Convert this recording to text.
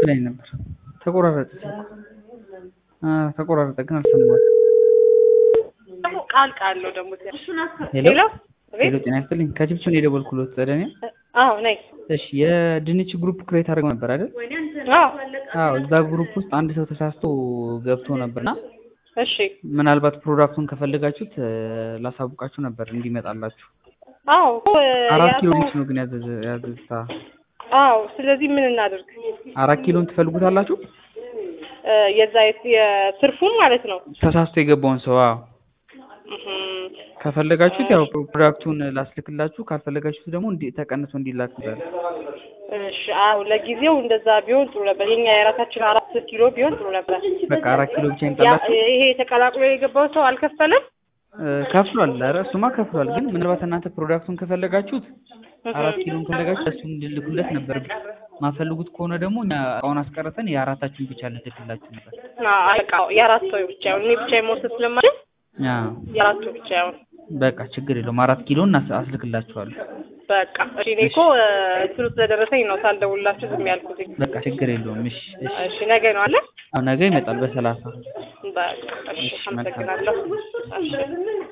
ብላኝ ነበር። ተቆራረጠ ተቆራረጠ ግን አልሰማሁትም። ደግሞ ቃል ቃል ነው ደግሞ ሄሎ ሄሎ፣ ጤና ይስጥልኝ። ከጅብሱን ነው የደወልኩሎት ዘደኔ። አዎ ነኝ። እሺ የድንች ግሩፕ ክሬት አድርገው ነበር አይደል? አዎ አዎ እዛ ግሩፕ ውስጥ አንድ ሰው ተሳስቶ ገብቶ ነበርና እሺ ምናልባት ፕሮዳክቱን ከፈለጋችሁት እ፣ ላሳውቃችሁ ነበር እንዲመጣላችሁ። አዎ አራት ያ ኪሎ ሰው- ድንች ነው ግን ያዘዘ ያዘዝታ። አዎ ስለዚህ ምን እናድርግ? አራት ኪሎን ትፈልጉታላችሁ? እ፣ የዛ የት- የትርፉን ማለት ነው። ተሳስቶ የገባውን ሰው አዎ። እህም፣ ከፈለጋችሁት ያው ፕሮዳክቱን ላስልክላችሁ፣ ካልፈለጋችሁት ደግሞ እንዲ ተቀንሶ እንዲላክ ይላል። እሺ አዎ ለጊዜው እንደዛ ቢሆን ጥሩ ነበር። የኛ የራሳችን አራት ኪሎ ቢሆን ጥሩ ነበር። በቃ አራት ኪሎ ብቻ ያ ይምጣላችሁ። ይሄ ተቀላቅሎ የገባው ሰው አልከፈለም። እ፣ ከፍሏል። ኧረ እሱማ ከፍሏል። ግን ምናልባት እናንተ ፕሮዳክቱን ከፈለጋችሁት አራት ኪሎን ከፈለጋችሁ እሱን እንድልኩለት ነበር። ማፈልጉት ከሆነ ደግሞ እኛ እቃውን አስቀርተን የአራታችሁን ብቻ ልልክላችሁ ነበር። በቃ የአራት ሰው ብቻ ይሁን። እኔ ብቻ መውሰድ ስለማልችል አዎ የአራቱ ብቻ ይሁን። በቃ ችግር የለውም። አራት ኪሎን አስ- አስልክላችኋለሁ። በቃ እሺ። እኔ እኮ እ፣ እንትኑ ስለደረሰኝ ነው ሳልደውልላችሁ ዝም ያልኩት። በቃ ችግር የለውም። እሺ እሺ። እሺ ነገ ነው አለ። አዎ ነገ ይመጣል በሰላሳ በቃ እሺ፣ እሺ፣ መልካም። አመሰግናለሁ። እሺ